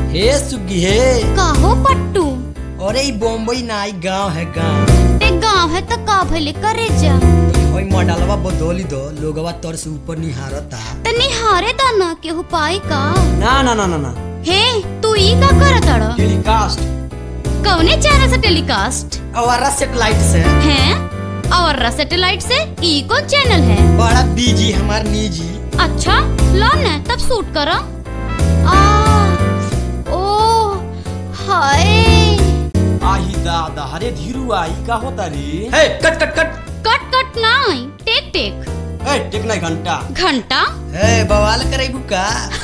हे सुगी हे काहो पट्टू अरे ई बम्बई ना ई गांव है गांव ते गाँव है तो का भले करे जा ओई मॉडलवा बदोली दो लोगवा तोर से ऊपर निहारता ते निहारे दा ना केहू पाई का ना ना ना ना ना हे तू ई का करत अड़ टेलीकास्ट कौने चैनल से टेलीकास्ट अवारा सेटेलाइट से हैं और सैटेलाइट से ई कौन चैनल है बड़ा बीजी हमार निजी अच्छा लो न तब शूट करो आ ओ हाय आही दादा अरे धीरू आई का होता रे हे कट कट कट कट कट नहीं टेक टेक ए टेकना घंटा घंटा हे बवाल करेबू का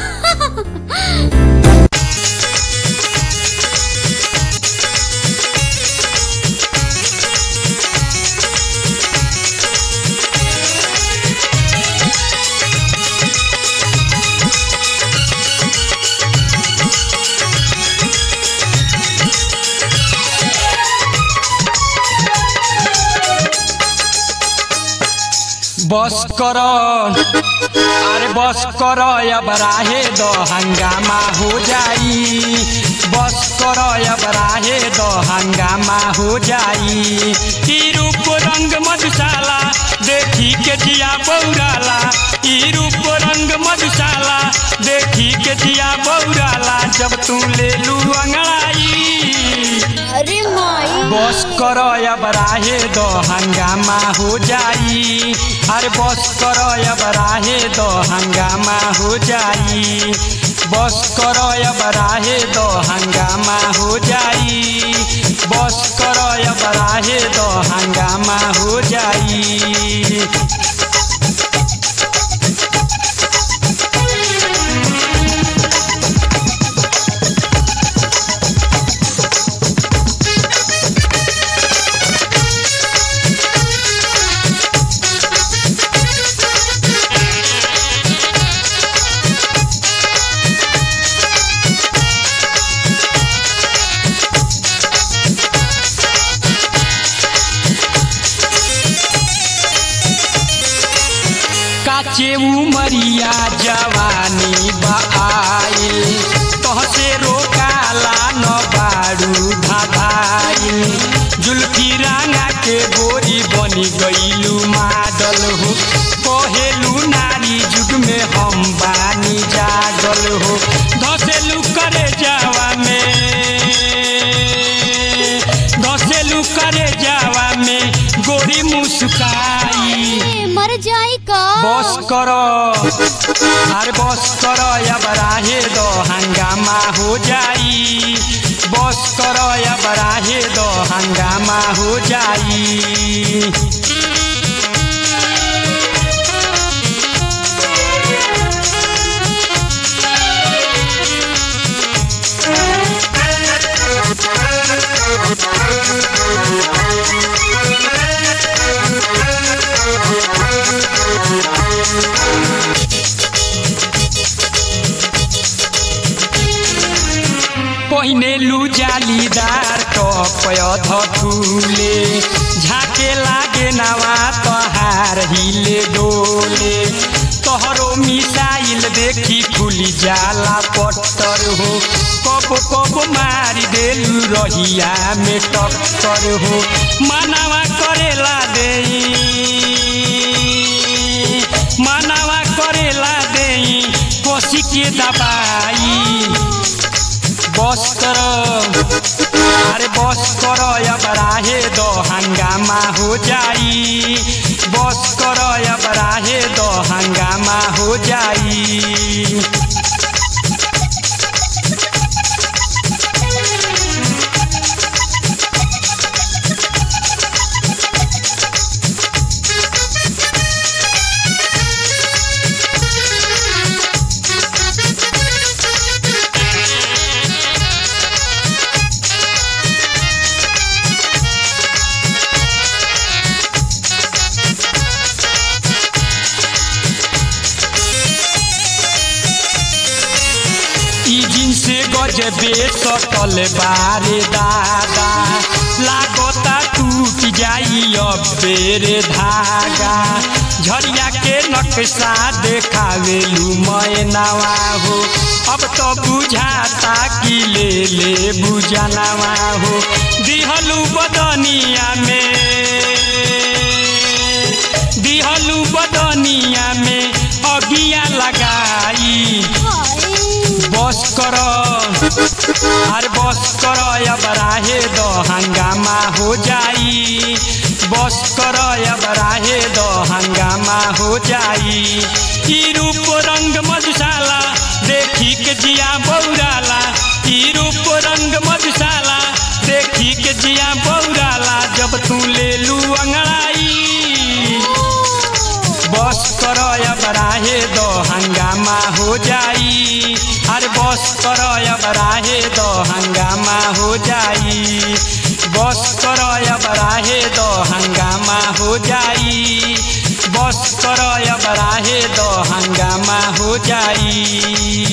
बस कर अरे बस कर अब राहे दो हंगामा हो जाई बस कर अब राहे दो हंगामा हो जाई ई रूप रंग मधुशाला देखी के जिया बौराला ई रूप रंग मधुशाला देखी के जिया बौराला जब तू ले लू अंगड़ाई अरे माई बस कर अब राहे दो हंगामा हो जाई अरे बस कर अब राहे दो हंगामा हो जाई बस कर अब राहे दो हंगामा हो जाई बस कर अब राहे दो हंगामा हो जाई काचे उमरिया जवानी बाइल तहसे रोकाला न बाड़ू धाधाइल जुल्फी रांगा के गोरी बनी गईलू माडल हो कहेलू नारी जुग में हम बानी जागल हो धसेलू करे जावा में धसेलू करे जावा में गोरी मुस्काई ए, मर जाई का बस कर अरे बस कर अब राहे दो हंगामा हो जाई बस कर अब राहे दो हंगामा हो जाई पहिने लू जालीदार टपय धकुले झाके लागे नवा तहार हिले डोले तोहरो मिसाइल देखी खुली जाला पत्थर हो कब कब मारी देलू रहिया में टक्कर हो मानवा करेला देई मानवा करेला देई कोसी के दबाई बस कर अरे बस कर अब राहे दो हंगामा हो जाई बस कर अब राहे दो हंगामा हो जाई ई जिनसे गजबे सकल बारे दादा लागता टूट जाई अब बेरे धागा झरिया के नक्शा देखावेलू मैनावा हो अब तो बुझाता कि ले ले बुझानावा हो दिहलू बदनिया में दिहलू बदनिया में अगिया लगाई बस कर अरे बस कर अब राहे दो हंगामा हो जाई बस कर अब राहे दो हंगामा हो जाई ई रूप रंग मधुशाला देखी के जिया बौराला ई रूप रंग मधुशाला देखी के जिया बौराला जब तू ले लू अंगड़ाई बस कर अब राहे दो हंगामा हो जाई अरे बस कर अब राहे दो हंगामा हो जाई बस कर अब राहे दो हंगामा हो जाई बस कर अब राहे दो हंगामा हो जाई